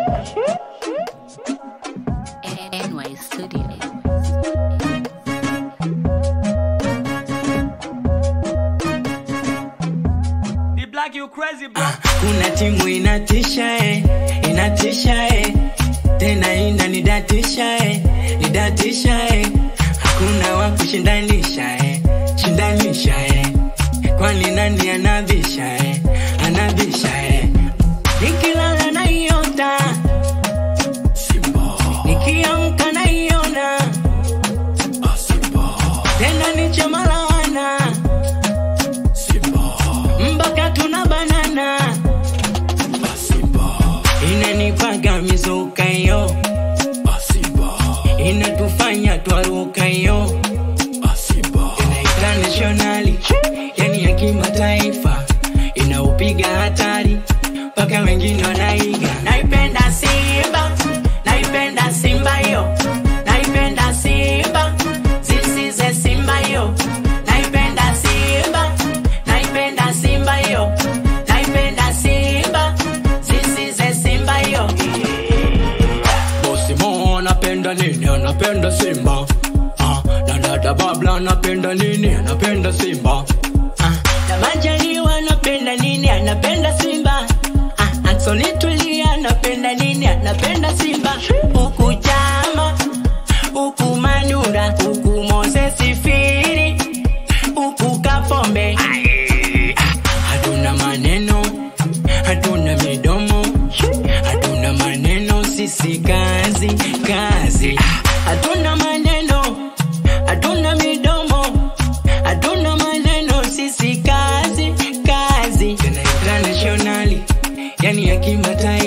NY Studio. The black you crazy bro. kuna timu inatisha eh, inatisha eh, tena inanidatisha eh, nidatisha eh, hakuna wa kushindanisha eh, shindanisha eh, kwani nani anabisha eh, anabisha eh, nikilala naiota nikiamka naiona tena nichemalawana mpaka tuna banana inanipaga mizuka yo inatufanya twaruka yo internationali yani ya kimataifa inaupiga hatari mpaka wengine wanaiga naipenda simba naipenda simba yo naipenda simba zisize simba yo naipenda simba naipenda simba yo naipenda simba zisize simba yo Bosi Mo anapenda nini? Anapenda Simba. Ah, na dada Babla anapenda nini? Anapenda Simba. Ah, na Majaliwa anapenda nini? Anapenda Simba. Ah, Anthony Tulia anapenda nini? Anapenda Simba. Huku Chama, huku Manura, huku Moses Firi, huku Kapombe. Hatuna maneno, hatuna midomo, hatuna maneno, sisi kazi kazi. Hatuna maneno, hatuna midomo, hatuna maneno, sisi kazi kazi. Tena internationally, yani ya kimataifa